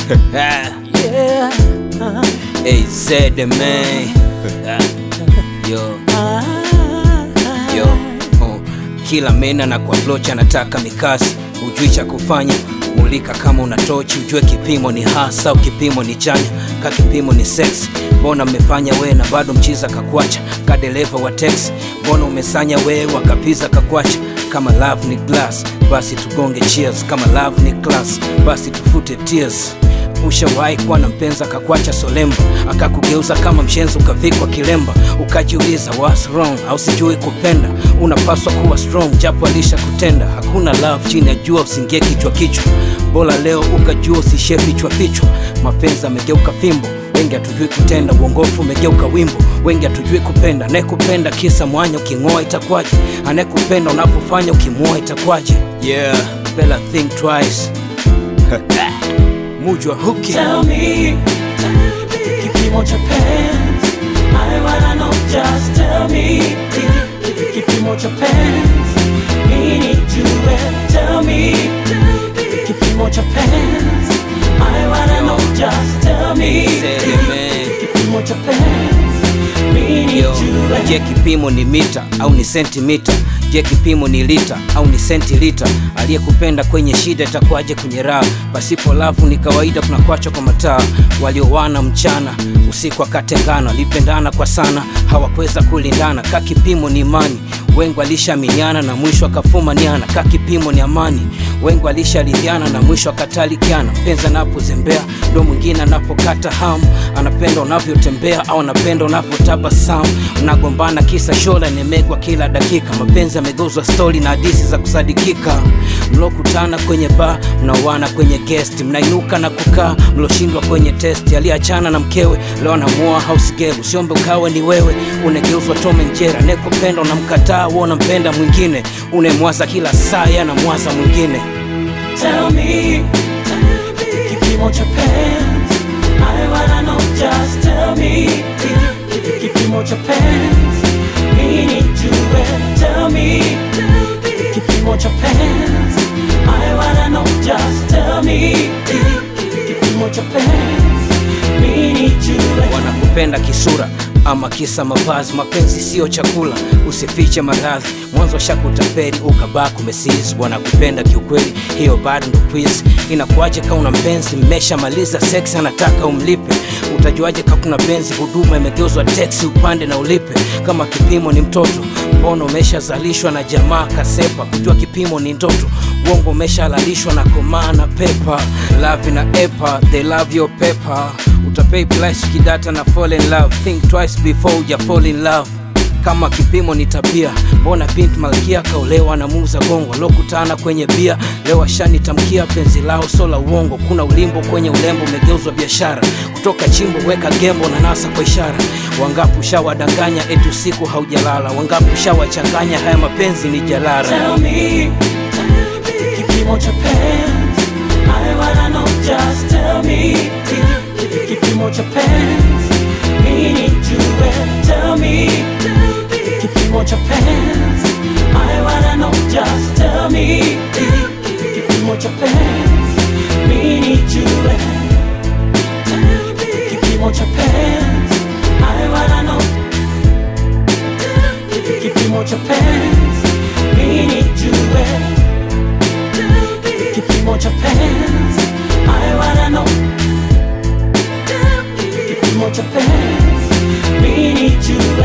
Yeah. AZ man. Yo, yo. Oh. Kila mena na kwa blocha anataka mikasi, ujui cha kufanya mulika kama una tochi, ujue kipimo ni hasa au kipimo ni chanya, ka kipimo ni sex. Mbona mmefanya we na bado mchiza kakwacha, ka dereva wa teksi, mbona umesanya we wakapiza kakwacha kama love ni glass basi tugonge cheers, kama love ni class basi tufute tears. Ushawahi kuwa na mpenza akakwacha solemba, akakugeuza kama mshenzi, ukavikwa kilemba, ukajiuliza what's wrong, au sijui kupenda. Unapaswa kuwa strong, japo alisha kutenda. Hakuna love chini ya jua, usingie kichwa kichwa, bora leo ukajua, usishie vichwa vichwa. Mapenzi amegeuka fimbo, wengi hatujui kutenda. Uongofu umegeuka wimbo, wengi hatujui kupenda. Anayekupenda kisa mwanya, uking'oa itakwaje? Anayekupenda unapofanya, ukimwoa itakwaje? Yeah, better think twice. Mujwa huki Tell me, kipimo cha penzi. I wanna know, just tell me, kipimo cha penzi. Mimi nijue, tell me, kipimo cha penzi. I wanna know, just tell me, Say it, man. kipimo cha penzi. Mimi Yo, nijue. je kipimo ni mita au ni sentimita je kipimo ni lita au ni sentilita aliyekupenda kwenye shida itakuwaje kwenye raha pasipo lavu ni kawaida kunakwacha kwa mataa waliowana mchana usiku akatengana walipendana kwa sana hawakuweza kulindana ka kipimo ni imani wengi walishaminiana na mwisho akafumaniana ka kipimo ni amani wengi walisharidhiana na mwisho akatalikiana mpenzi anapozembea ndo mwingine anapokata hamu anapenda unavyotembea au anapenda unavyotabasamu mnagombana kisa shola nemegwa kila dakika mapenzi yamegeuzwa stori na hadisi za kusadikika mlokutana kwenye baa mnaoana kwenye guest mnainuka na kukaa mloshindwa kwenye test aliyeachana na mkewe leo anamuoa house girl usiombe ukawe ni wewe unegeuzwa tome njera nekupenda unamkataa huo unampenda mwingine unemwaza kila saa yanamwaza mwingine Tell me, kipimo cha penzi. I wanna know, just tell me, kipimo cha penzi. Mimi nijue, tell me, kipimo cha penzi. I wanna know, just tell me, kipimo cha penzi. Mimi nijue. wanakupenda kisura ama kisa mavazi mapenzi siyo chakula usifiche maradhi mwanzo shakutaperi ukabaki umesizi wanakupenda kiukweli hiyo bado ndo quiz inakuwaje ka una mpenzi mmeshamaliza sex anataka umlipe utajuaje ka kuna penzi huduma imegeuzwa teksi upande na ulipe kama kipimo ni mtoto mbona umeshazalishwa na jamaa kasepa kujua kipimo ni ndoto uongo umeshalalishwa na komaa na pepa lavi na epa they love your paper utapay price ukidata na fall in love think twice before uja fall in love kama kipimo ni tabia mbona bint malkia kaolewa na muuza gongo lokutana kwenye bia leo ashanitamkia penzi lao so la uongo kuna ulimbo kwenye ulembo umegeuzwa biashara kutoka chimbo weka gembo na nasa kwa ishara wangapi ushawadanganya eti usiku haujalala wangapi ushawachanganya haya mapenzi ni jalala Tell me, kipimo cha penzi. I wanna know, just tell me, kipimo cha penzi. Mimi nijue, tell me, kipimo cha penzi. I wanna know, just tell me, kipimo cha penzi. Mimi nijue, kipimo cha penzi. I wanna know, kipimo cha penzi. Mimi nijue, kipimo cha penzi. I wanna know, kipimo cha penzi. Mimi nijue.